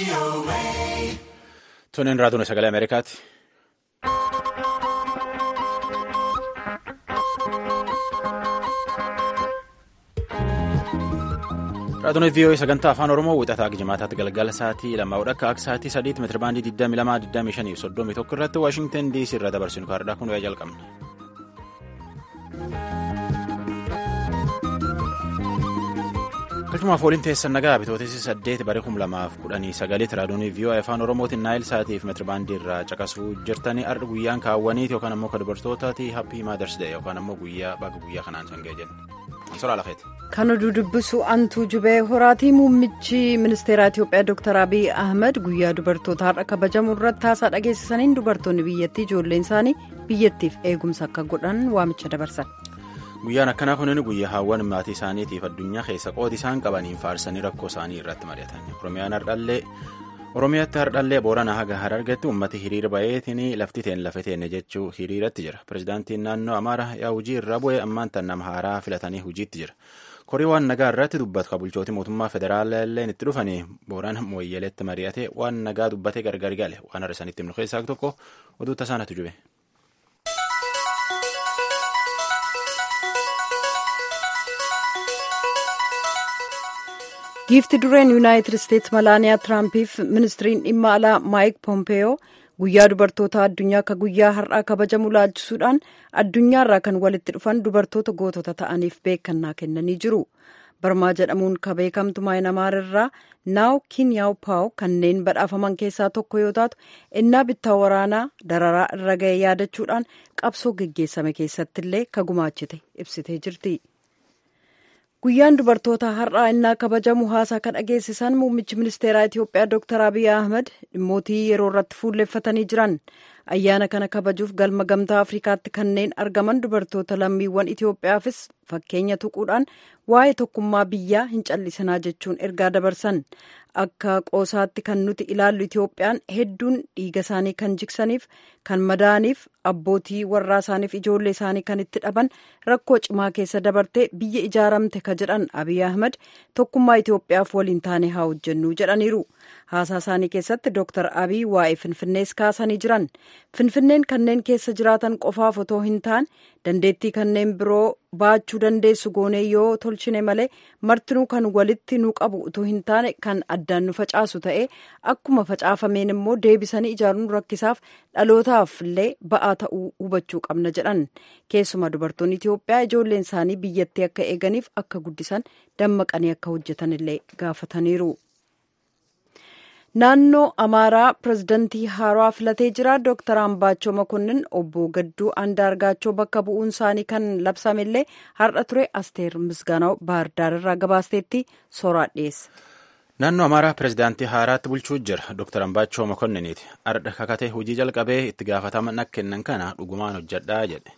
Tuniin raatuun sagalee Ameerikaati. Raatuun VOA sagantaa afaan Oromoo wixataa jimaataatti galgala sa'aatii lamaa'udha akka akka sa'aatii sadiitti meetirabaandii 22 25 31 irratti Waashingtan DC irra dabarsinu kaardhaa kun wayyaa jalqabna. Galchumaaf waliin teessan nagaa bitootessi saddeet bara kum lamaaf kudhanii sagaleetti raadiyoo VOA afaan Oromootiin naayil sa'aatiif meetirabaandii irraa caqasuu jirtanii arda guyyaan kaawwaniiti yookaan ammoo kan dubartootaati happy mothers day yookaan ammoo guyyaa baga guyyaa kanaan sangee jenna. Soraa lafeeti. Kan oduu dubbisu antuu jubee horaatii muummichi ministeeraa Itiyoophiyaa Dr. Abiy Ahmed guyyaa dubartoota har'a kabajamu irratti haasaa dhageessisaniin dubartoonni biyyattii ijoolleen isaanii biyyattiif eegumsa akka godhan waamicha dabarsan. Guyyaan akkanaa kunin guyyaa haawwan maatii isaaniitiif addunyaa keessa qooti isaan qabaniin faarsanii rakkoo isaanii irratti mari'atan. Oromiyaan hardhallee Oromiyaatti hardhallee Booranaa haga Harargetti uummati hiriira baheetiin lafti teen lafa teenne jechuu hiriiratti jira. Pireezidaantiin naannoo Amaaraa yaa hojii irra bu'ee ammaan tan nama haaraa filatanii hojiitti jira. Korii waan nagaa irratti dubbatu kan bulchootii mootummaa federaalaa illee itti dhufanii Boorana Mooyyeleetti mari'atee waan nagaa dubbatee gargar gale waan har'a isanitti himnu keessaa tokko oduu tasaanatu jube. giifti dureen yuunaayitid isteetsi malaaniyaa tiraampiif ministiriin dhimma alaa maayik pompeeyoo guyyaa dubartoota addunyaa akka guyyaa har'aa kabajamu laalchisuudhaan addunyaarraa kan walitti dhufan dubartoota gootota ta'aniif beekannaa kennanii jiru barmaa jedhamuun ka beekamtu maayinamaar irraa naaw kiiniyaaw paaw kanneen badhaafaman keessaa tokko yoo taatu innaa bittaa waraanaa dararaa irra ga'e yaadachuudhaan qabsoo geggeessame keessatti illee ka gumaachite ibsitee jirti. guyyaan dubartoota har'aa innaa kabajamu haasaa kan dhageessisan muummichi ministeeraa itiyoophiyaa dr abiy ahmed dhimmootii yeroo irratti fuulleeffatanii jiran ayyaana kana kabajuuf galma gamtaa afrikaatti kanneen argaman dubartoota lammiiwwan itiyoophiyaafis fakkeenya tuquudhaan waa'ee tokkummaa biyyaa hin callisinaa jechuun ergaa dabarsan akka qoosaatti kan nuti ilaallu itiyoophiyaan hedduun dhiiga isaanii kan jiksaniif kan madaaniif abbootii warraa isaaniif ijoollee isaanii kan itti dhaban rakkoo cimaa keessa dabartee biyya ijaaramte ka jedhan abiy ahmed tokkummaa itiyoophiyaaf waliin taane haa hojjennu jedhaniiru haasaa isaanii keessatti dooktar abiy waa'ee finfinnees kaasanii jiran finfinneen kanneen keessa jiraatan qofaaf otoo hin taane dandeettii kanneen biroo baachuu dandeessu goonee yoo tolchine malee martinuu kan walitti nu qabu utuu hin taane kan addaan nu facaasu ta'ee akkuma facaafameen immoo deebisanii ijaaruun rakkisaaf dhalootaaf illee ba'aa ta'uu hubachuu qabna jedhan keessumaa dubartoonni itiyoophiyaa ijoolleen isaanii biyyattii akka eeganiif akka guddisan dammaqanii akka hojjetan illee gaafataniiru. naannoo amaaraa pirezidantii haaraa filatee jira dooktar ambaachoo makonnin obbo gadduu andaargaachoo bakka bu'uun isaanii kan labsamellee har'a ture asteer misgaanaw baardaar irraa gabaasteetti sooraa dhiyeessa. naannoo amaaraa pirezidaantii haaraatti bulchuu jira dooktar ambaachoo makonniniiti ardha kakatee hojii jalqabee itti gaafatama nak kennan kana dhugumaan hojjedhaa jedhe.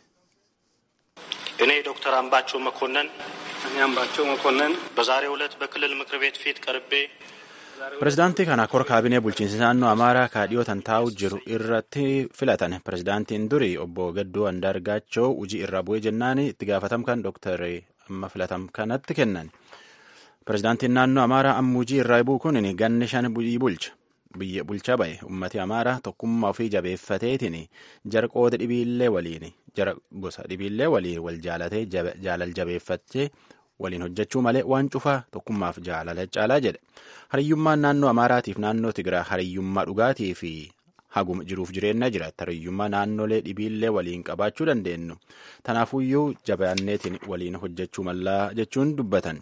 እኔ ዶክተር አምባቸው መኮንን እኔ አምባቸው መኮንን በዛሬው ዕለት በክልል ምክር ቤት ፊት ቀርቤ Pireezidaantii kana kora kaabinee bulchiinsa naannoo Amaaraa kaadhiyootan taa'u jiru irratti filatan. Pireezidaantiin durii obbo Gadduu Andaargaachoo hojii irraa bu'ee jennaan itti gaafatamkan Dooktar amma filatam kanatti kennan. Pireezidaantiin naannoo Amaaraa amma hojii irraa bu'u kun ganni shan bulcha. Biyya bulchaa bahe ummati Amaaraa tokkummaa ofii jabeeffateetiin jara qooda dhibiillee waliin jara gosa dhibiillee waliin wal jaalatee jaalal jabeeffatee waliin hojjechuu malee waan cufaa tokkummaaf jaalala caalaa jedhe hariyyummaan naannoo amaaraatiif naannoo tigiraa hariyyummaa dhugaatii fi haguma jiruuf jireenya jira hariyyummaa naannolee dhibiillee waliin qabaachuu dandeenyu tanaafuyyuu jabaanneetiin waliin hojjechuu mallaa jechuun dubbatan.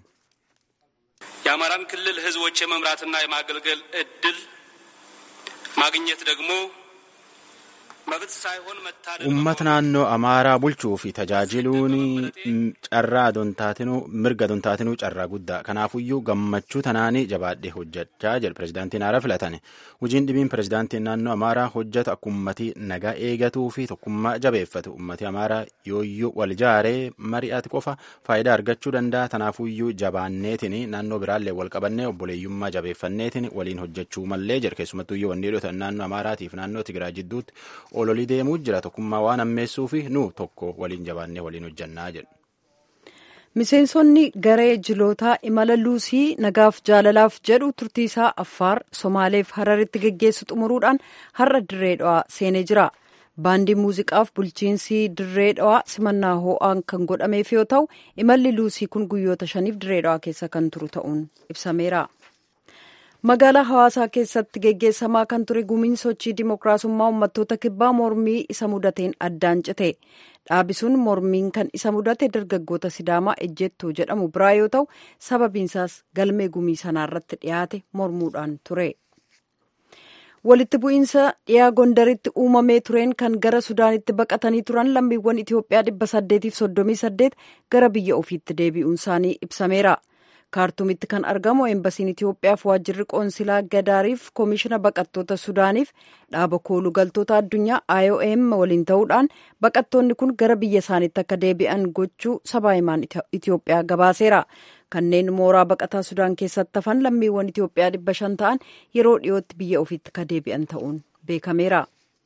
የአማራን ክልል ህዝቦች የመምራትና የማገልገል እድል ማግኘት ደግሞ መብት ሳይሆን መታደል Uummata naannoo Amaaraa bulchuu fi tajaajiluun carraa adontaatinuu mirga adontaatinuu carraa guddaa. Kanaafuyyuu gammachuu tanaanii jabaadhee hojjechaa jedhe pireezidaantiin haara filatane. Hojiin dhibiin pireezidaantiin naannoo Amaaraa hojjetu akka uummatii nagaa eegatuu fi tokkummaa jabeeffatu. Uummati Amaaraa yooyyuu wal jaaree mari'ate qofa faayidaa argachuu danda'a. Tanaafuyyuu jabaanneetiin naannoo biraallee wal qabannee obboleeyyummaa jabeeffanneetiin waliin hojjechuu mallee jedhe. Keessumattuyyuu wanni dhiyootan naannoo Amaaraatiif naannoo Tigiraa jidduutti ololii deemuu jira tokkummaa waan ammeessuu fi nu tokko waliin jabaannee waliin hojjannaa jedhu. miseensonni garee jilootaa imala luusii nagaaf jaalalaaf jedhu turtiisaa affaar somaaleef hararitti geggeessu xumuruudhaan har'a dirree dhawaa seenee jira baandii muuziqaaf bulchiinsi dirree dhawaa simannaa hoo'aan kan godhameef yoo ta'u imalli luusii kun guyyoota shaniif dirree dhawaa keessa kan turu ta'uun ibsameera. magaalaa hawaasaa keessatti geggeessamaa kan ture gumiin sochii dimookiraasummaa uummattoota kibbaa mormii isa mudateen addaan cite dhaabisuun mormiin kan isa mudate dargaggoota sidaamaa ejjettuu jedhamu biraa yoo ta'u sababiinsaas galmee gumii sanaarratti dhiyaate mormuudhaan ture. walitti bu'iinsa dhiyaa gondaritti uumamee tureen kan gara sudaanitti baqatanii turan lammiiwwan itiyoophiyaa dhibba saddeetiif soddomii saddeet gara biyya ofiitti deebi'uun isaanii ibsameera. kaartumitti kan argamu eembasiin itiyoophiyaaf waajjirri qoonsilaa gadaariif koomishina baqattoota sudaaniif dhaaba kooluu galtoota addunyaa iom waliin ta'uudhaan baqattoonni kun gara biyya isaaniitti akka deebi'an gochuu sabaa himaan itiyoophiyaa gabaaseera kanneen mooraa baqataa sudaan keessatti hafan lammiiwwan itiyoophiyaa dhibba shan ta'an yeroo dhiyootti biyya ofiitti akka deebi'an ta'uun beekameera.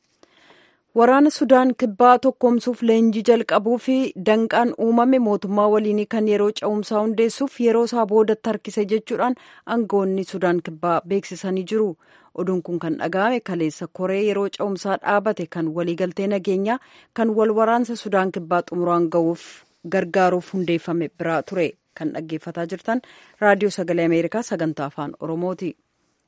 waraana sudaan kibbaa tokkoomsuuf leenjii jalqabuu fi danqaan uumame mootummaa waliinii kan yeroo cehumsaa hundeessuuf yeroo isaa boodatti harkise jechuudhaan aangawoonni sudaan kibbaa beeksisanii jiru oduun kun kan dhaga'ame kaleessa koree yeroo cehumsaa dhaabate kan waliigaltee nageenyaa kan wal waraansa sudaan kibbaa xumuraan ga'uuf gargaaruuf hundeeffame biraa ture kan dhaggeeffataa jirtan raadiyoo sagalee ameerikaa sagantaa afaan oromooti.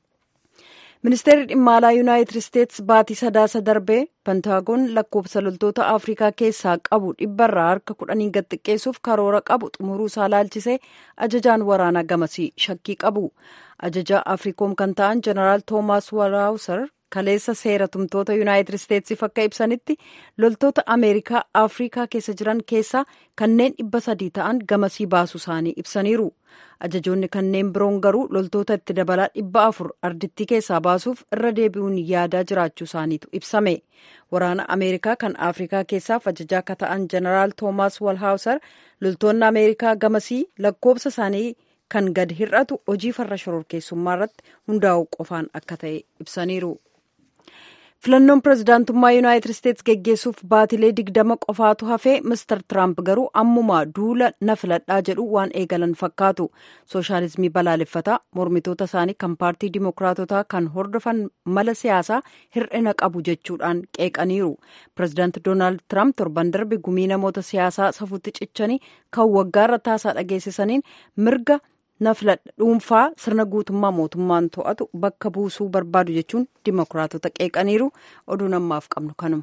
ministeerri dhimma alaa yuunaayitid isteetsi baatii sadaasa darbee pentaagoon lakkoofsa loltoota afrikaa keessaa qabu dhibbarraa harka kudhanii gad xiqqeessuuf karoora qabu xumuruu isaa laalchisee ajajaan waraanaa gamasii shakkii qabu ajajaa afriikoom kan ta'an jeneraal toomaas waraawusar kaleessa seera tumtoota yuunaayitid isteetsiif akka ibsanitti loltoota ameerikaa afrikaa keessa jiran keessaa kanneen dhibba sadii ta'an gamasii baasuu isaanii ibsaniiru ajajoonni kanneen biroon garuu loltoota itti dabalaa dhibba afur ardittii keessaa baasuuf irra deebi'uun yaadaa jiraachuu isaaniitu ibsame waraana ameerikaa kan afrikaa keessaaf ajajaa akka ta'an jeneraal toomaas walhaawusar loltoonni ameerikaa gamasii lakkoofsa isaanii kan gad hir'atu hojii farra shororkeessummaa irratti hundaa'uu qofaan akka ta'e ibsaniiru. filannoon pirezidaantummaa yuunaayitid isteetsi geggeessuuf baatilee digdama qofaatu hafee mister tiraamp garuu ammumaa duula na filadhaa jedhu waan eegalan fakkaatu sooshaalizimii balaaleffataa mormitoota isaanii kan paartii dimookiraatotaa kan hordofan mala siyaasaa hir'ina qabu jechuudhaan qeeqaniiru pirezidaanti doonaald tiraamp torban darbe gumii namoota siyaasaa safuutti cichanii kan waggaarra taasaa dhageessisaniin mirga na filadha dhuunfaa sirna guutummaa mootummaan to'atu bakka buusuu barbaadu jechuun dimookiraatota qeeqaniiru oduu ammaaf qabnu kanuma.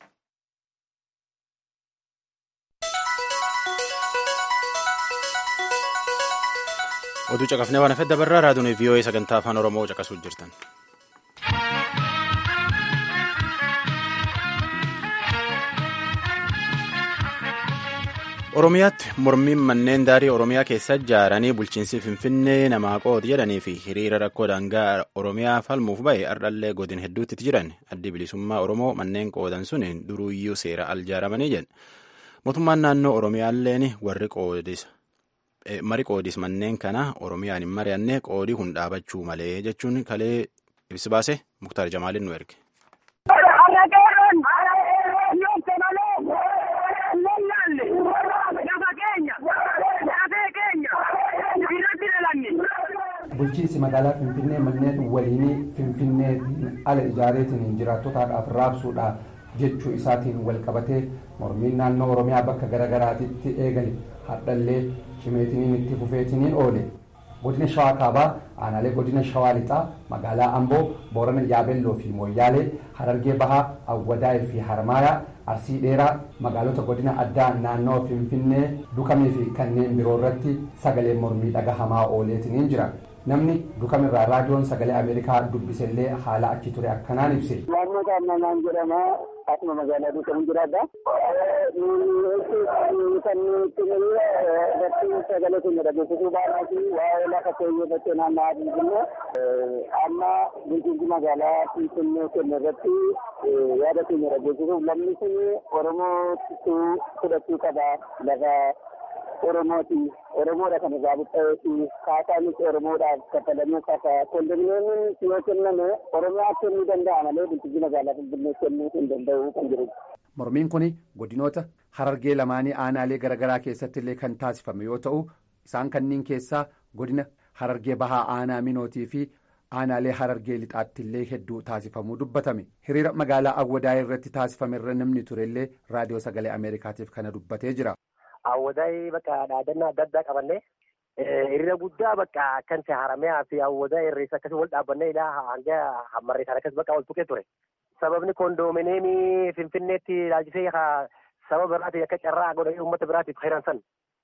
oduu caqafnee waan hafedda barraa raadiyoon vii'oo'ee sagantaa afaan oromoo caqasuu jirtan. oromiyaatti mormiin manneen daarii oromiyaa keessa ijaaranii bulchiinsi finfinnee namaa qooti jedhanii fi hiriira rakkoo daangaa oromiyaa falmuuf bahe ardhallee godin hedduutti jiran addi bilisummaa oromoo manneen qoodan sun duruuyyuu seera al ijaaramanii jedhan mootummaan naannoo oromiyaalleen warri qoodis mari qoodis manneen kana oromiyaan hin mari'anne qoodii kun dhaabachuu malee jechuun kalee ibsi baase muktaar jamaaliin nu erge. bulchiinsi magaalaa finfinnee manneen waliinii finfinneetiin ala ijaareetiin jiraattotaadhaaf raabsuudhaaf jechuu isaatiin wal qabatee mormiin naannoo oromiyaa bakka garagaraatitti eegale hadhallee cimeetiniin itti fufeetiniin oole godina shawaa kaabaa aanaalee godina shawaa lixaa magaalaa amboo boorana yaabelloo fi mooyyaalee harargee bahaa awwadaa'ee fi harmaayaa arsii dheeraa magaalota godina addaa naannoo finfinnee dukamee fi kanneen biroo irratti sagalee mormii dhagahamaa ooleetiniin jira namni dukamirraa raadiyoon sagalee ameerikaa dubbisellee haala achi ture akkanaan ibse. Naannoo Taammanaan jedhama. Akkuma magaalaa duukamu jiraadha. Kan nuti irratti sagalee keenya dhageessisuu baanaa fi waa'ee lafa keenyatti naanna'aa jirru amma bulchiinsi magaalaa Finfinnee kenna irratti yaada keenya dhageessisuuf lamni sun Oromoo fudhachuu qaba lafa Oromooti. Oromoodha kan irraa buqqa'eeti. Kaasaanis Oromoodhaaf kafalamuu qaba. Kondominiyeemiin yoo kenname Oromiyaa kennuu danda'a malee bulchiinsa magaalaa Finfinnee kennuu hin danda'u kan jirudha. Mormiin kun godinoota harargee lamaanii aanaalee garaagaraa keessatti illee kan taasifame yoo ta'u isaan kanneen keessaa godina harargee bahaa aanaa minootii fi aanaalee harargee lixaatti illee hedduu taasifamuu dubbatame hiriira magaalaa awwadaayii irratti taasifame irra namni turellee raadiyoo sagalee ameerikaatiif kana dubbatee jira. Awwadaayii bakka dhaadannaa adda addaa qabannee hiriira guddaa bakka akkan haramee fi awwadaayii irreessa akkasii wal dhaabbannee ilaa hanga hammarree sana akkasii bakka wal tuqee ture. Sababni koondoomineemii Finfinneetti ilaalchisee sababa biraatiin akka carraa godhanii uummata biraatiif heeran san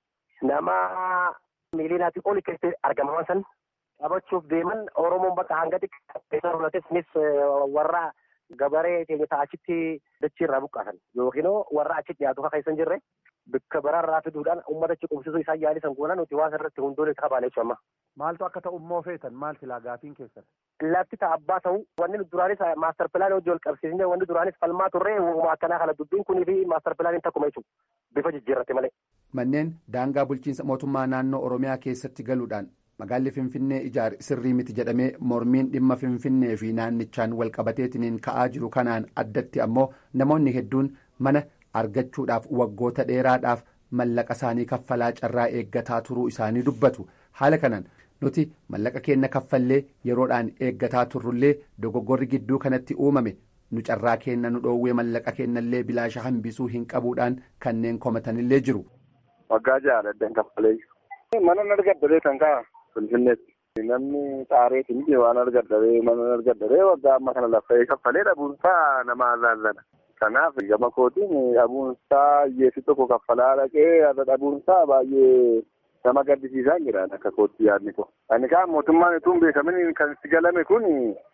nama miiliinaatii oli keessatti argamaman san qabachuuf deeman Oromoon bakka hanga xiqqaates warra gabaree keenya achitti dachiirraa buqqaasan yookiin warra achi dhiyaatu akka keessan jirre bakka biraarraa fiduudhaan uummata achi qubsisuu isaan yaalisan goona nuti waan irratti hundoon itti qabaale jechuudha. Maaltu akka ta'u immoo feetan maal silaa gaafiin keessan? Lafti ta'a abbaa ta'u wanni duraanis maastar pilaanii hojii wal qabsiisnee wanni duraanis falmaa turre uumama akkanaa kana dubbiin kunii fi maastar pilaaniin takkuma jechuudha. Bifa jijjiirratti malee. Manneen daangaa bulchiinsa mootummaa naannoo Oromiyaa keessatti galuudhaan magaalli Finfinnee ijaare sirrii miti jedhamee mormiin dhimma Finfinnee fi naannichaan wal qabateetiniin ka'aa jiru kanaan addatti ammoo namoonni hedduun mana argachuudhaaf waggoota dheeraadhaaf mallaqa isaanii kaffalaa carraa eeggataa turuu isaanii dubbatu haala kanaan nuti mallaqa keenya kaffallee yeroodhaan eeggataa turrullee dogoggorri gidduu kanatti uumame nu carraa keenya nu dhoowwee mallaqa keenyallee bilaasha hambisuu hin qabuudhaan kanneen komatanillee jiru. Waggaa jaaladhan kaffalee mana argaddaree kan ka'a Finfinneetti. Namni xaareetiin ije waan argaddaree mana argaddaree waggaa amma kana laffa'ee kaffalee dhabuunsaa nama azaazana. Kanaaf gama kootiin dhabuunsaa hiyyeessi tokko kaffalaa dhaqee irra dhabuunsaa baay'ee nama gaddisiisaan jira akka kootti yaadni ko. Ani kaan mootummaan utuu hin beekamin kan itti galame kun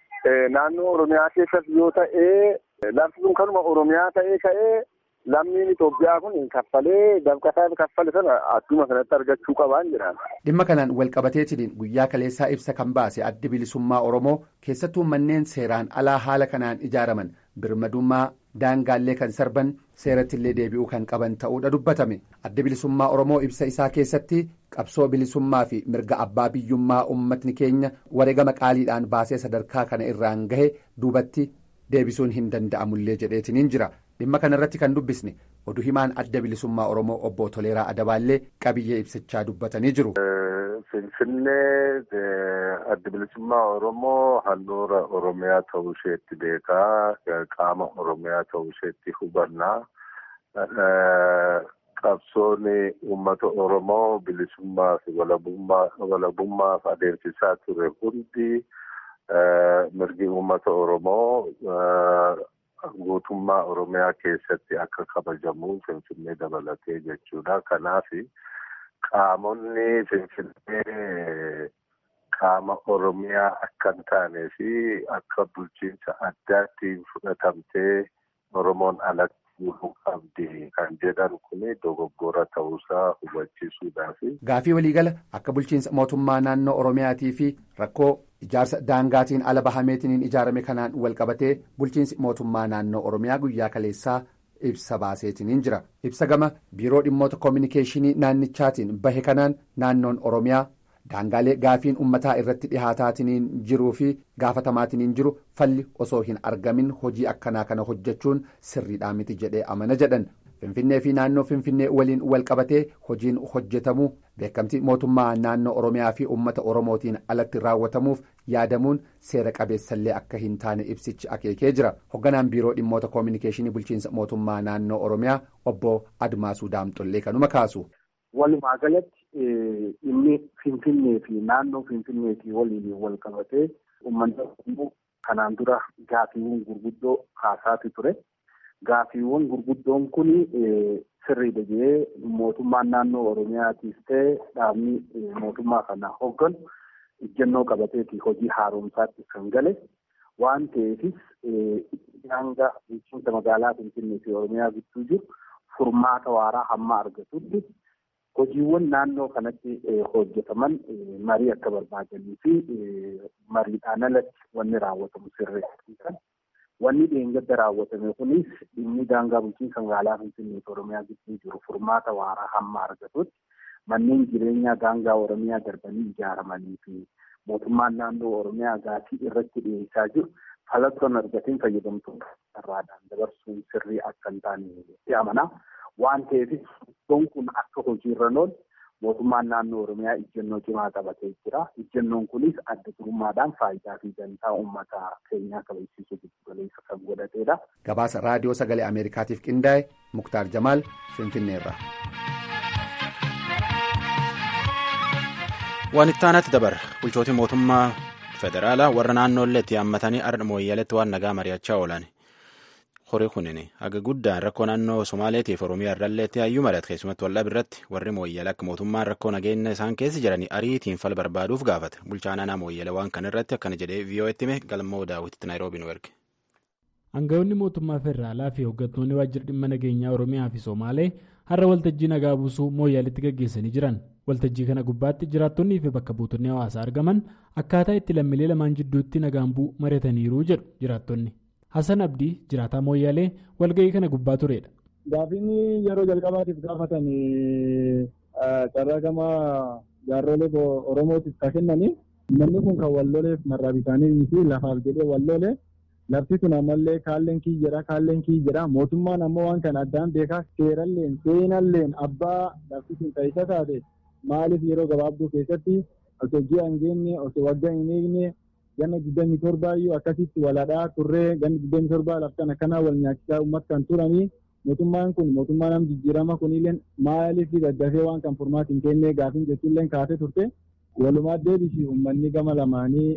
naannoo Oromiyaa keessatti yoo ta'ee lafti sun kanuma Oromiyaa ta'ee ka'ee lammiin Itoophiyaa kun kaffalee dabqasaa kaffale sana adduma kanatti argachuu qabaan jedhaan. Dhimma kanaan walqabateetiin guyyaa kaleessaa ibsa kan baase addi bilisummaa Oromoo keessattuu manneen seeraan alaa haala kanaan ijaaraman birmadummaa daangaallee kan sarban seerattillee deebi'uu kan qaban ta'uudha dubbatame addi bilisummaa Oromoo ibsa isaa keessatti qabsoo bilisummaa fi mirga abbaa biyyummaa uummatni keenya wareegama qaaliidhaan baasee sadarkaa kana irraan gahe duubatti deebisuun hin danda'amullee jedheetiniin jira. dhimma kana irratti kan dubbisne oduu himaan adda bilisummaa oromoo obbo Toleeraa Adabaallee qabiyyee ibsichaa dubbatanii jiru. Finfinnee adda bilisummaa oromoo handhuura oromiyaa ta'uu isheetti beekaa qaama oromiyaa ta'uu isheetti hubannaa. Qabsoon uummata oromoo bilisummaa fi walabummaaf adeemsisaa ture hundi mirgi uummata oromoo. guutummaa oromiyaa keessatti akka kabajamu finfinnee dabalatee jechuudha kanaaf qaamonni finfinnee qaama oromiyaa akka hin taanee fi akka bulchiinsa addaatti fudhatamtee oromoon alatti buluu qabdi kan jedhan kun dogoggora ta'uusaa hubachiisuudhaaf. Gaafii waliigala akka bulchiinsa mootummaa naannoo oromiyaatii fi rakkoo ijaarsa daangaatiin ala bahameetiin ijaarame kanaan wal qabatee bulchiinsi mootummaa naannoo oromiyaa guyyaa kaleessaa ibsa baaseetiin jira ibsa gama biiroo dhimmoota koominikeeshinii naannichaatiin bahe kanaan naannoon oromiyaa daangaalee gaafiin ummataa irratti dhihaataatiin jiruu fi gaafatamaatiin jiru falli osoo hin argamin hojii akkanaa kana hojjechuun sirriidhaa miti jedhee amana jedhan. Finfinnee fi naannoo Finfinnee waliin wal qabatee hojiin hojjetamu beekamtii mootummaa naannoo Oromiyaa fi uummata Oromootiin alatti raawwatamuuf yaadamuun seera qabeessallee akka hin taane ibsichi akeekee jira. Hogganaan biiroo dhimmoota koominikeeshinii bulchiinsa mootummaa naannoo Oromiyaa obbo Admaasuu Daamxollee kanuma kaasu. Walumaa galatti inni Finfinnee fi naannoo Finfinneetii waliin wal qabatee uummanni Oromoo kanaan dura gaafiiwwan gurguddoo kaasaati ture. Gaafiiwwan gurguddoon kun sirriidha jedhee mootummaan naannoo Oromiyaatiif ta'e dhaabni mootummaa kana hogganu ejjennoo qabateeti hojii haaromsaatti kan gale waan ta'eefis hanga bulchiinsa magaalaa Finfinnee fi Oromiyaa gidduu jiru furmaata waaraa hamma argatutti hojiiwwan naannoo kanatti hojjetaman marii akka barbaadanii fi mariidhaan alatti wanni raawwatamu sirreessan. Wanni dheengadda raawwatame kunis dhimmi daangaa bulchiinsa magaalaa Finfinnee fi Oromiyaa gidduu jiru furmaata waaraa hamma argatutti manneen jireenyaa daangaa Oromiyaa darbanii ijaaramanii fi mootummaan naannoo Oromiyaa gaafii irratti dhiyeessaa jiru falatoon argateen fayyadamtoota irraadhaan dabarsuun sirrii akka hin taane itti amanaa. Waan ta'eef iddoon kun akka hojiirra oolu mootummaan naannoo Oromiyaa ejjennoo cimaa qabatee jira. Ejjennoon kunis adda durummaadhaan faayidaa fi dantaa uummata keenyaa kabachiisuu giddu galeessa kan godhatedha. Gabaasa raadiyoo sagalee Ameerikaatiif qindaa'e Muktaar Jamaal Finfinneerra. Waan itti aanatti dabarra bulchootii mootummaa federaalaa warra naannoolleetti yaammatanii ardha mooyyaleetti waan nagaa mari'achaa oolan. Horii kunin haga guddaan rakkoo naannoo Somaaleetiif Oromiyaa irralleetti hayyuu mari'ate keessumatti waldhab irratti warri mooyyala akka mootummaan rakkoo nageenya isaan keessa jiranii ariitiin fala barbaaduuf gaafate. Bulchaan aanaa mooyyala waan kan irratti akkana jedhee VOA'tti hime galmoo daawwititti Naayiroobii nu erge. Aangawoonni mootummaa federaalaa fi hooggantoonni waajjira dhimma nageenyaa Oromiyaa fi Somaalee har'a waltajjii nagaa buusuu mooyyaleetti gaggeessanii jiran. Waltajjii kana gubbaatti jiraattonnii fi bakka buutonni hawaasaa argaman akkaataa itti lammiilee lamaan jidduutti nagaan bu'u mari'ataniiru jedhu jiraattonni. Hassan Abdii jiraataa mooyyaalee walga'ii kana gubbaa turedha. Gaafiin yeroo jalqabaatiif gaafatan carraa gama jaarrolee Oromootiif kan kennanii namni kun kan walloleef marraa bitaanii miti lafaaf jedhee wallole lafti sun ammallee kaalleen kii jedha kaalleen kii jedha mootummaan ammoo waan kana addaan beekaa seeralleen seenalleen abbaa lafti sun taa'isa taate maaliif yeroo gabaabduu keessatti osoo ji'a hin geenye osoo waggaa hin eegne ganna digdamii torbaayyuu akkasitti waladhaa turree ganna digdamii torbaa laftan akkanaa wal nyaachisaa uummata kan turanii mootummaan kun mootummaa nam jijjiirama kunillee maaliif daddafee waan kan furmaati hin kennee gaafiin jechuullee kaatee turte walumaa deebisi uummanni gama lamaanii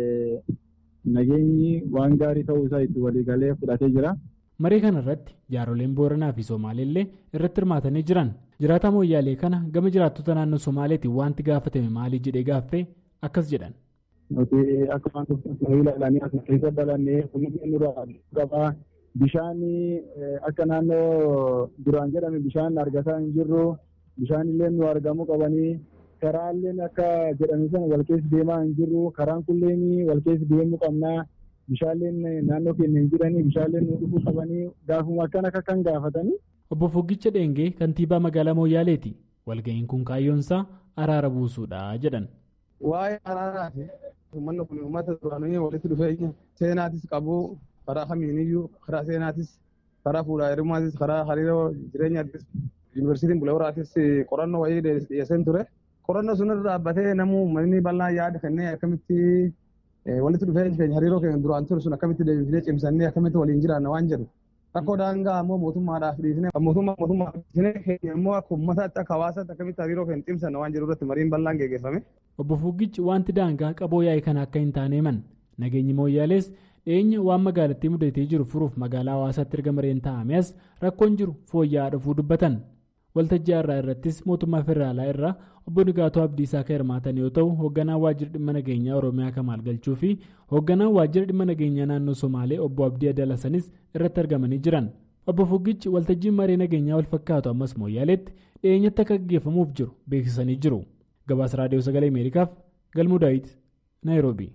nageenyi waan gaarii ta'uu isaa itti waliigalee fudhatee jira. Marii kana irratti jaaroleen Booranaa fi Somaaleellee irratti hirmaatanii jiran jiraataa mooyyaalee kana gama jiraattota naannoo Somaaleetiin wanti gaafatame maalii jedhee gaaffee akkas jedhan. nuti akkuma nuyi ilaalanii as keessa dalannee kunuunsi nurraa qabaa bishaan akka naannoo duraan jedhame bishaan argataa hin jirru bishaan illee nu argamuu qabanii karaalleen akka jedhame sana wal keessa deemaa hin jirru karaan kulleen wal keessa deemuu qabnaa bishaanleen naannoo keenya hin jiranii bishaanleen nu dhufuu qabanii gaafuma akkan akka kan gaafatanii. Obbo Fuggicha Dheengee kantiibaa magaalaa Mooyaaleeti. Walga'iin kun kaayyoonsaa araara buusuudha jedhan. Waa'ee araaraati. Uummanni kun uummata duraanii walitti dhufeenya seenaatis qabu karaa kamiiniyyuu karaa seenaatis karaa fuudhaa heerumaatis karaa hariiroo jireenyaattis yuunivarsiitiin Bulehooraatis qorannoo wayii dhiyeesseen ture. Qorannoo sun irra dhaabbatee namuu uummanni bal'aan yaada kennee akkamitti walitti dhufeenya keenya hariiroo keenya duraan ture sun akkamitti deebifnee cimsannee akkamitti waliin jiraanna waan jedhu. Rakkoo daangaa ammoo mootummaadhaaf dhiisnee mootummaa mootummaa dhiisnee keenya immoo akka uummataatti akka hawaasaatti akkamitti hariiroo keenya cimsanna waan jedhu irratti mariin bal'aan geggeeffame. Obbo Fuggichi wanti daangaa qaboo yaa'e kana akka hin taane himan nageenyi mooyyaalees dhiyeenya waan magaalattii mudatee jiru furuuf magaalaa hawaasaatti erga mareen taa'ame as rakkoon jiru fooyya'aa dhufuu dubbatan. Waltajjii irraa irrattis mootummaa federaalaa irraa obbo Nigaatoo Abdiisaa kan hirmaatan yoo ta'u hoogganaan waajjira dhimma nageenyaa Oromiyaa Kamaal Galchuu fi hoogganaan waajjira dhimma nageenyaa naannoo Somaalee obbo Abdii Adalasanis irratti argamanii jiran. Obbo Fuggichi waltajjiin maree nageenyaa wal fakkaatu ammas mooyyaaleetti dhiyeenyatti akka gaggeeffamuuf jiru beeksisanii jiru. Gabaasa Raadiyoo Sagalee Ameerikaaf Galmuu Daawit Naayiroobii.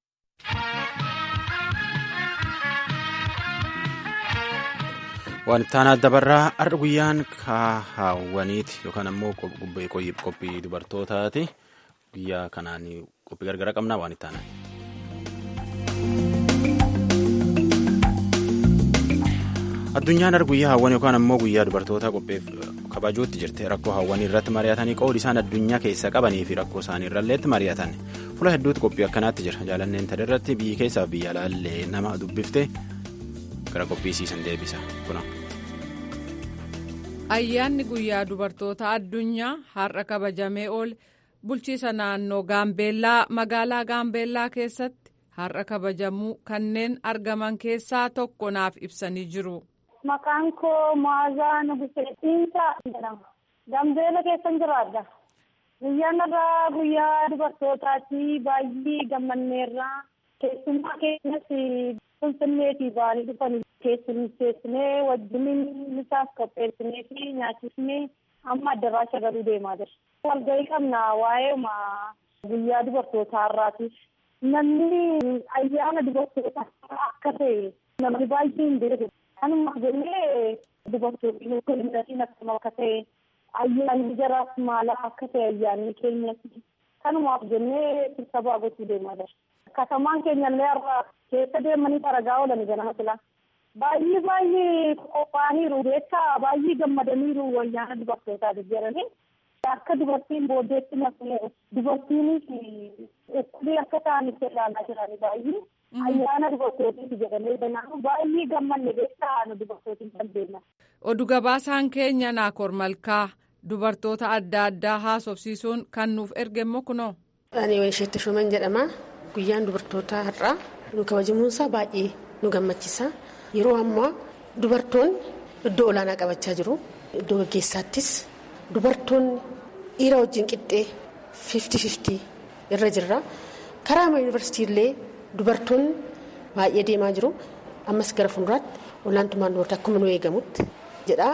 Waan itti aanaa dabarraa har'a guyyaan kaahawwaniiti yookaan ammoo qophii dubartootaati. Guyyaa kanaan qophii gargara qabnaa waan itti aanaa. Addunyaan har'a guyyaa hawwan yookaan ammoo guyyaa dubartootaa qopheef kabajuutti jirti. Rakkoo hawwanii irratti mari'atanii qoodi isaan addunyaa keessa qabanii fi rakkoo isaanii irralleetti mari'atan. Fuula hedduutti qophii akkanaatti jira. Jaalanneen tana irratti biyyi keessaa fi biyya alaallee nama dubbifte gara qophiisiisan deebisa. Kuna. Ayyaanni guyyaa dubartoota addunyaa har'a kabajamee oole bulchiisa naannoo Gaambeellaa magaalaa Gaambeellaa keessatti har'a kabajamuu kanneen argaman keessaa tokko naaf ibsanii jiru. Maqaan koo Maazaa Nuguseetiinsa jedhama. Gaambeella keessan jiraadha. Guyyaan irraa guyyaa dubartootaati baay'ee gammanneerra. Keessummaa keenyas Finfinneetii ba'anii dhufanii keessummeessinee wajjiniin isaaf qopheessinee fi nyaachisnee amma addaraasha galuu deemaa jira. Walgahii qabna waa'ee guyyaa dubartootaa irraatiif. Namni ayyaana dubartootaa akka ta'e namni baay'ee hin beeku. Kanuma jennee dubartoonni koominitiin akkama akka ta'e ayyaanni jaraaf maalaaf akka ta'e ayyaanni keenyatti kanumaaf jennee sirtabaa gochuu deemaa jira. Katamaan keenyallee har'a keessa deemanii xaragaa oolan ganama silaa. Baay'ee baay'ee qophaa'aniiru beekaa baay'ee gammadaniiru ayyaana dubartootaati jedhanii akka dubartiin booddeetti naqnee dubartiinis dhukkubii akka ta'anitti ilaalaa jiranii baay'ee ayyaana dubartootiiti jedhanii kanaafuu baay'ee gammanne beekaa nu dubartootiin kan deeman. Oduu gabaasaan keenya Naakoor Malkaa dubartoota adda addaa haasofsiisuun kan nuuf erge immoo kunoo. Ani Waysheetti Shuman jedhama. Guyyaan dubartootaa har'aa nu kabajamuunsaa baay'ee nu gammachiisa. Yeroo ammaa dubartoonni iddoo olaanaa qabachaa jiru. Iddoo gaggeessaattis dubartoonni dhiira wajjin qixxee fifti fifti irra jirra. Karaa yuunivarsiitii illee dubartoonni baay'ee deemaa jiru. Ammas gara fuulduraatti olaantummaan dubartii akkuma nu eegamutti jedha.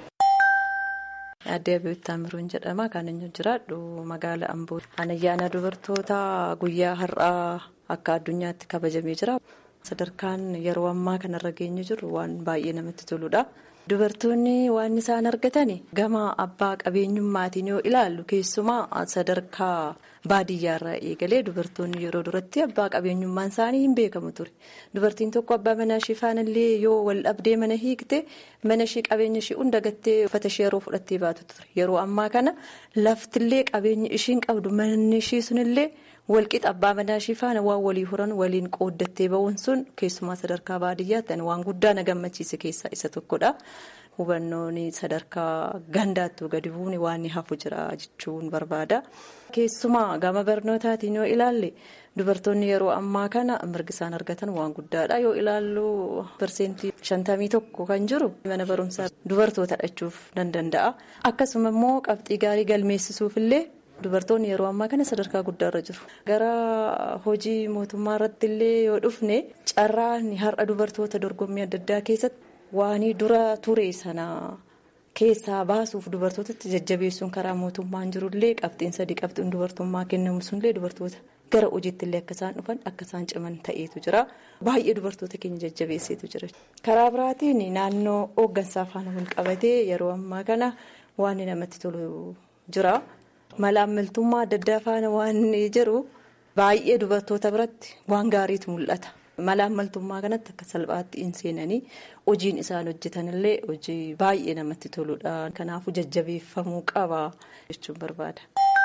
Addee Abeebbi Taamiruun jedhama. Kan inni jiraadhu magaala Amboo. Ayyaana dubartoota guyyaa har'aa akka addunyaatti kabajamee jira. Sadarkaan yeroo ammaa kanarra geenye jiru waan baay'ee namatti toludha. Dubartoonni waan isaan argatan gama abbaa qabeenyummaatiin yoo ilaallu keessumaa sadarkaa baadiyyaarraa eegalee dubartoonni yeroo duratti abbaa qabeenyummaan isaanii hin beekamu ture. Dubartiin tokko abbaa manaa ishee faanallee yoo wal dhabdee mana hiikte mana ishee qabeenya ishee hunda gattee uffata ishee yeroo fudhattee baatu ture. Yeroo ammaa kana laftillee qabeenya ishiin qabdu manni ishee sunillee. walqixa abbaa manaa ishee faana waan walii horan waliin qooddattee ba'uun sun keessumaa sadarkaa baadiyyaatti waan guddaa na gammachiise keessaa isa tokkodha. Hubannoon sadarkaa gandaattuu gadi bu'uun waan hafu jira jechuun barbaada. Keessumaa gama barnootaatiin yoo ilaalle dubartoonni yeroo ammaa kana mirgi isaan argatan waan guddaadha. Yoo ilaallu parsentii shantamii tokko kan jiru mana barumsaa dubartoota dhachuuf nan danda'a. Akkasuma immoo qabxii gaarii galmeessisuuf illee. Dubartoonni yeroo ammaa kana sadarkaa guddaarra jiru. Gara hojii mootummaa irratti illee yoo dhufne carraan har'a dubartoota dorgommii adda addaa keessatti waan dura ture sana keessaa baasuuf dubartootatti jajjabeessuun karaa mootummaan jirullee qabxiin sadii qabxiin dubartummaa kennamu sunillee dubartoota gara hojiitti illee akka isaan dhufan akka isaan ciman ta'eetu jira. Baay'ee dubartoota keenya jajjabeesseetu jira. Karaa biraatiin naannoo hooggansaa faana wal qabatee yeroo ammaa kana waan namatti tolu jira. Malaammaltummaa adda addaa faana waan jiru baay'ee dubartoota biratti waan gaariitu mul'ata. Malaammaltummaa kanatti akka salphaatti hin seenanii hojiin isaan hojjetanillee hojii baay'ee namatti toludha. Kanaafuu jajjabeeffamuu qaba jechuun barbaada.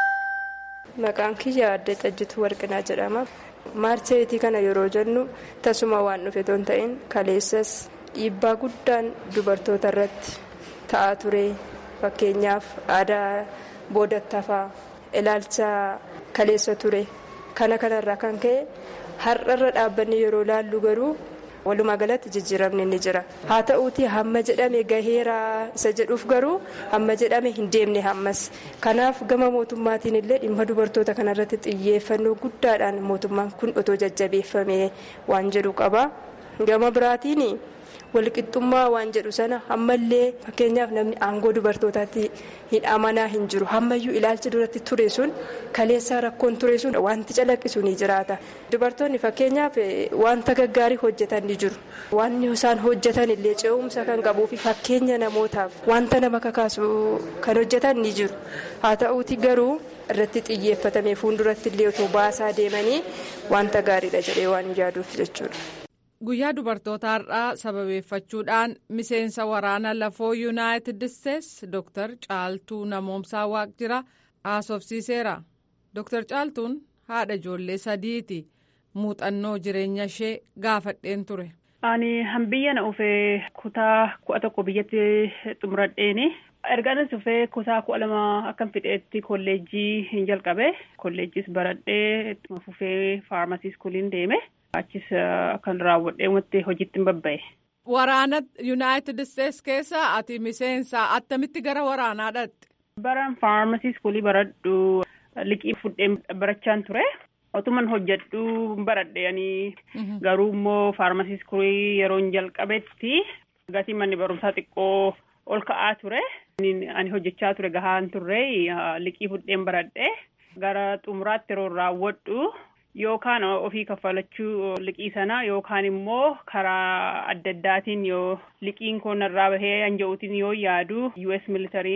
Maqaan kiyya adda xajjituu warqinaa jedhama. Maarcheetii kana yeroo jennu tasuma waan dhufe ton ta'in kaleessas dhiibbaa guddaan dubartoota irratti ta'aa ture. Fakkeenyaaf aadaa. boodattafaa ilaalcha kaleessa ture kana kanarraa kan ka'e har'arra dhaabbanni yeroo laallu garuu walumaa galatti jijjiiramni ni jira haa ta'uuti hamma jedhame gaheera isa jedhuuf garuu hamma jedhame hin deemne hammas kanaaf gama mootummaatiin illee dhimma dubartoota kanarratti xiyyeeffannoo guddaadhaan mootummaan kun otoo jajjabeeffame waan jedhu qaba gama biraatiin. walqixxummaa waan jedhu sana ammallee fakkeenyaaf namni aangoo dubartootaatti hin amanaa hin jiru hammayyuu ilaalcha duratti ture sun kaleessaa rakkoon ture sun wanti calaqqisu ni jiraata dubartoonni fakkeenyaaf wanta gaggaarii hojjetan ni jiru waan isaan hojjetan illee ce'umsa kan qabuu fi fakkeenya namootaaf wanta nama kakaasu kan hojjetan ni jiru haa ta'uuti garuu irratti xiyyeeffatamee fuulduratti illee otoo baasaa deemanii wanta gaariidha jedhee waan yaaduuf jechuudha. Guyyaa dubartoota har'aa sababeeffachuudhaan miseensa waraana lafoo yuunaayitid isteetsi Dr. Caaltuu Namoomsaa Waaqjira haasofsiiseera. Dr. Caaltuun haadha ijoollee sadiiti. Muuxannoo jireenya ishee gaafadheen ture. Ani biyya na dhufee kutaa kudha tokko biyyatti xumuradheeni. Ergaanis dhufee kutaa kudha lama akkan fixeetti kolleejjii hin jalqabe. Kolleejjiis baradhee fufee faarmasii iskuuliin deeme. Achis kan raawwadhee wanti hojiitti hin babba'e. Waraana Yuunaayitid Isteetsi keessa ati miseensa attamitti gara waraanaa dhaqxe? Baran faarmasii iskuulii baradhu liqii fudhee barachaan ture. Otuman hojjedhu baradhe ani garuu immoo faarmasii iskuulii yeroo jalqabetti gatii manni barumsaa xiqqoo ol ka'aa ture. Ani hojjechaa ture gahaan turre liqii fudheen baradhe gara xumuraatti yeroo raawwadhu. Yookaan ofii kaffalachuu liqii sana yookaan immoo karaa adda addaatiin yoo liqiin kun irraa bahee hanja'uutiin yoo yaadu US militariin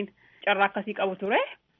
carraa akkasii qabu ture.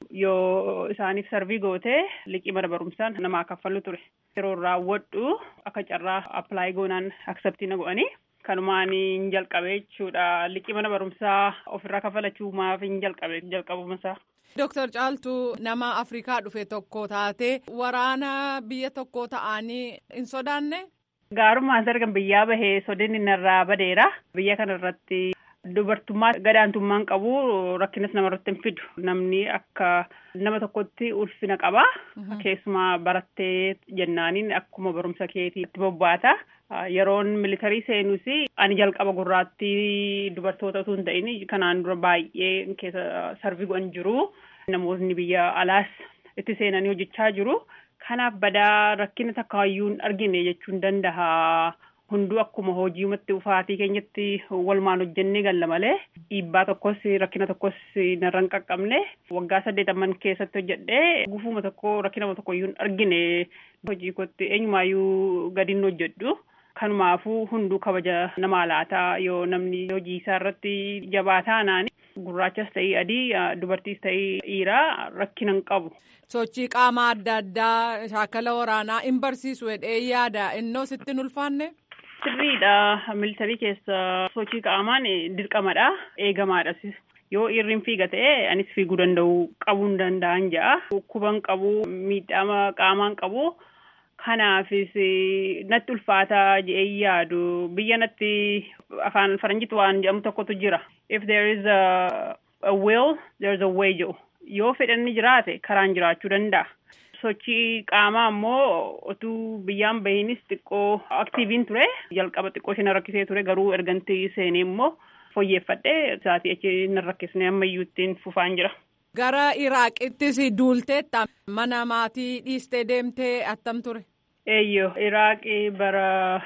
Yoo isaaniif sarvii gootee liqii mana barumsaan namaa kaffallu ture. Yeroo raawwadhu akka carraa appilaayi goonaan akseptii na godhanii kanumaan hin jalqabe jechuudha. Liqii mana barumsaa ofirraa kaffalachuu maaf hin jalqabe jalqabumasaa. Dooktar Caaltuu nama Afrikaa dhufe tokko taate waraana biyya tokko ta'anii hin sodaanne? Gaarummaan dargan biyyaa bahee sodinni narraa badeera. Biyya kana irratti dubartummaa gadaantummaan qabu rakkinas namarratti hin fidu. Namni akka nama tokkotti ulfina qaba. Keessumaa barattee jennaaniin akkuma barumsa keetiitti bobbaata. Yeroon militarii seenus ani jalqaba gurraattii dubartoota osoo hin ta'in kanaan dura baay'ee keessa sarvii godhan jiru. Namoonni biyya alaas itti seenanii hojjechaa jiru. Kanaaf badaa rakkina takkaayyuu hin argine jechuun danda'a. Hunduu akkuma hojiimatti ufaatii keenyatti walumaan hojjennee galla malee dhiibbaa tokkos rakkina tokkos narra hin qaqqabne waggaa saddeetamman keessatti hojjedhee gufuma tokko rakkina tokko iyyuu hin argine hojii kootti eenyumaayyuu gadiin hojjedhu. Kanumaafuu hunduu kabaja namaa laataa yoo namni hojii isaa irratti jabaa taanaan gurraachas ta'ii adii dubartiis ta'ii dhiiraa rakkina hin qabu. Sochii qaamaa adda addaa shaakala waraanaa hin barsiisu jedhee yaada innoo sitti hin ulfaanne? Sirriidha. Militarii keessa sochii qaamaan dirqamadha. Eegamaadhas. Yoo dhiirri fiiga ta'e anis fiiguu danda'u qabuu hin danda'an ja'a. Dhukkuban qabu miidhama qaamaan qabu. Kanaafis natti ulfaataa jedhee yaadu biyya natti afaan faranjiitti waan jedhamu tokkotu jira. If there is a, a will, there is a way jedhu. Yoo fedhanni jiraate karaan jiraachuu danda'a. Sochii qaamaa immoo otuu biyyaan bahinis xiqqoo aktiiviin ture. Jalqaba xiqqoo ishee na rakkisee ture garuu erganti seenee immoo fooyyeffadhee isaatii achi na rakkisne ammayyuu ittiin fufaan jira. Gara Iraaqittis duulteetta mana maatii dhiistee deemtee attam ture? Eeyyoo Iraaqii bara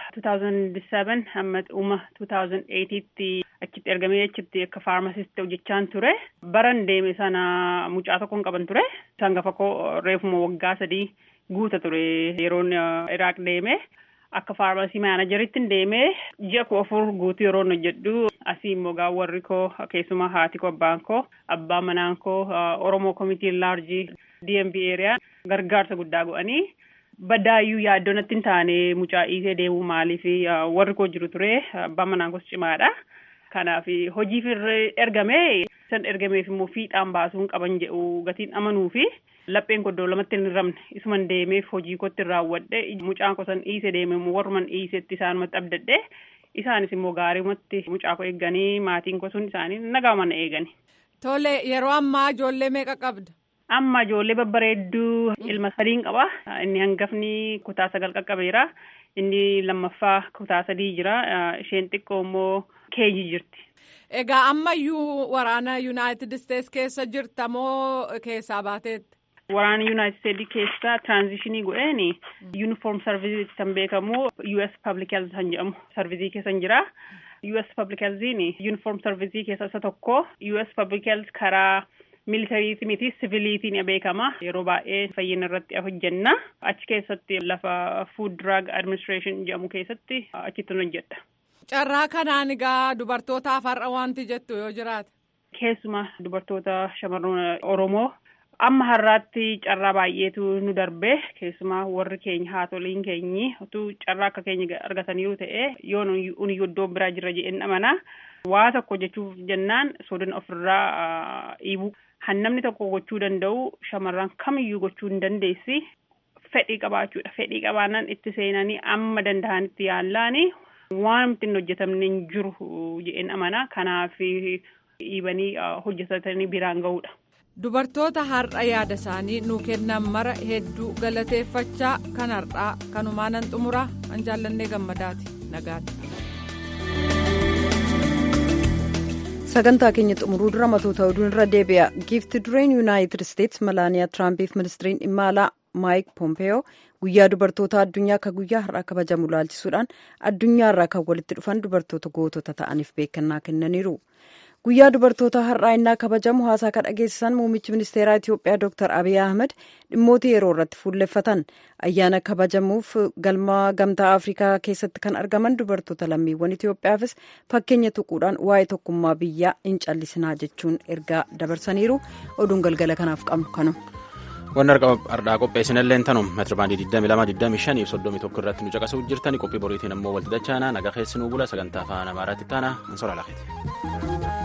2007 hamma dhuma 2008tti achitti ergamee achitti akka faarmasiisti hojjechaan ture. Baran deeme sana mucaa tokkoon qaban ture. Sangafa koo reefuma waggaa sadii guuta ture yeroon Iraaq deeme. Akka faarmasii maanajeritti deemee ji'a koo afur guutuu yeroo hojjedhu asii immoo gaa warri koo keessumaa haati koo abbaan koo abbaan manaan koo Oromoo Komitii Laarjii DMV Eeriyaa gargaarsa guddaa godhanii baddaayyuu yaaddoo natti hin taane mucaa dhiisee deemuu maaliif warri koo jiru ture abbaan manaan koos cimaadha. Kanaaf hojiif ergamee san ergameef immoo fiixaan baasuu hin qaban jedhu gatiin amanuu fi lapheen koddoo lamatti hin ramne isuman deemeef hojii kootti raawwadhe mucaan koo san dhiise deeme immoo warruman dhiisetti isaanumatti abdadhe isaanis immoo gaariimatti mucaa koo eegganii maatiin koo sun isaanii nagaa mana eegani. Tole yeroo ammaa ijoollee meeqa qabda? Amma ijoollee babbareedduu ilma sadiin qaba. Inni hangafni kutaa sagal qaqqabeera. Inni lammaffaa kutaa sadii jira. Isheen xiqqoo immoo keeji jirti. Egaa ammayyuu waraana Yuunaayitid Isteets keessa jirta moo keessaa baateetti? Waraana Yuunaayitid Isteets keessa tiraanzishinii godheen yuunifoorm sarvizii kan beekamu US Public Health kan jedhamu sarvizii keessa jira. US Public Healthiin yuunifoorm sarvizii keessa isa tokko. US Public Health karaa militariitii miti siviiliitiin beekama. Yeroo baay'ee fayyina irratti hojjenna. Achi keessatti lafa Food Drug Administration jedhamu keessatti achitti hojjedha. Carraa kanaan egaa dubartootaaf har'a wanti jettu yoo jiraate. Keessumaa dubartoota shamarran Oromoo amma har'aatti carraa baay'eetu nu darbe keessumaa warri keenya haatoliin keenyi utuu carraa akka keenya argataniiru ta'e yoo nuyi iddoo biraa jirra jedheen amana waa tokko jechuuf jennaan sodan ofirraa dhiibu hannamni tokko gochuu danda'u shamarran kamiyyuu gochuu hin dandeessi fedhii qabaachuudha fedhii qabaannaan itti seenanii amma danda'anitti yaallaani waan ittiin hojjetamne hin jiru jedheen amana kanaaf dhiibanii hojjetatanii biraan ga'uudha. Dubartoota har'a yaada isaanii nuu kennan mara hedduu galateeffachaa kan har'aa kanumaanan xumuraa an jaallannee gammadaati nagaatti. sagantaa keenya xumuruu dura matoota oduun irra deebi'a giifti dureen yuunaayitid isteets malaaniyaa tiraampiif ministiriin dhimma alaa maayik poompeyoo guyyaa dubartoota addunyaa akka guyyaa har'aa kabajamu laalchisuudhaan addunyaa irraa kan walitti dhufan dubartoota gootota ta'aniif beekannaa kennaniiru guyyaa dubartoota har'aa innaa kabajamu haasaa kan dhageessisan muummichi ministeeraa itiyoophiyaa dr abiy ahmed dhimmoota yeroo irratti fuulleffatan ayyaana kabajamuuf galma gamtaa afrikaa keessatti kan argaman dubartoota lammiiwwan itiyoophiyaafis fakkeenya tuquudhaan waa'ee tokkummaa biyyaa hin callisinaa jechuun ergaa dabarsaniiru oduun galgala kanaaf qabnu kanuma. Wanni har'aa qopheessinallee tanum meetira baandii 22 25 31 irratti nu caqasuu jirtani qophii boriitiin ammoo walti dachaana nagaa keessi nuu bula sagantaa afaan amaaraatti taana ansora lakeeti.